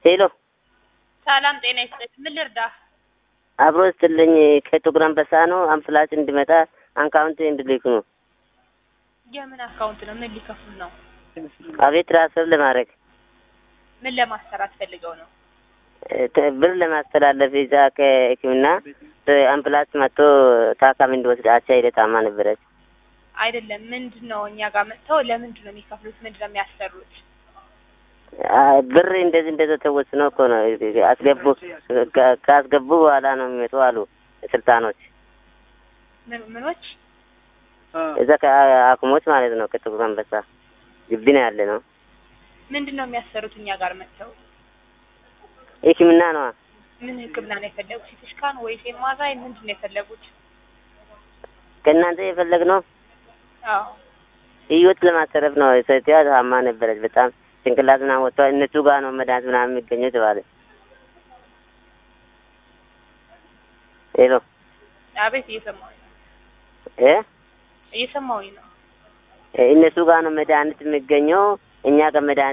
ሄሎ ሰላም ጤና ይስጥልኝ። ምን ልርዳህ? አብሮ ስትልኝ ከጥቁር አንበሳ ነው አምቡላንስ እንዲመጣ አካውንት እንድልክ ነው። የምን አካውንት ነው? ምን ሊከፍሉ ነው? አቤት ትራንስፈር ለማድረግ ምን ለማሰራት ፈልገው ነው? ተ- ብር ለማስተላለፍ እዛ ከሕክምና አምቡላንስ መጥቶ ታካሚ እንዲወስድ አቻ ሄደ ታማ ነበረች። አይደለም። ምንድን ነው እኛ ጋር መጥተው ለምንድን ነው የሚከፍሉት? ምንድን ነው የሚያሰሩት? አ- ብር እንደዚህ እንደዚህ ተወስኖ እኮ ነው አስገቡ ከ- ካስገቡ በኋላ ነው የሚመጡ አሉ ስልጣኖች ምን ምኖች? እዛ ከአክሞች ማለት ነው ከጥቁር አንበሳ ግቢ ነው ያለ ነው ምንድን ነው የሚያሰሩት እኛ ጋር መጥተው? ሕክምና ነዋ ምን ህክምና ነው የፈለጉት? ሲቲ ስካን ወይስ ኤምአርአይ? ምንድን ነው የፈለጉት? ከእናንተ የፈለግነው አዎ ህይወት ለማሰረፍ ነው። ሴትዋ ታማ ነበረች በጣም ጭንቅላት ምናምን ወጥቷ እነሱ ጋር ነው መድኃኒት ምናምን የሚገኘው ተባለ። ሄሎ አቤት፣ እየሰማሁኝ ነው። እ እየሰማሁኝ ነው። እነሱ ጋር ነው መድኃኒት የሚገኘው እኛ ጋር መድኃኒት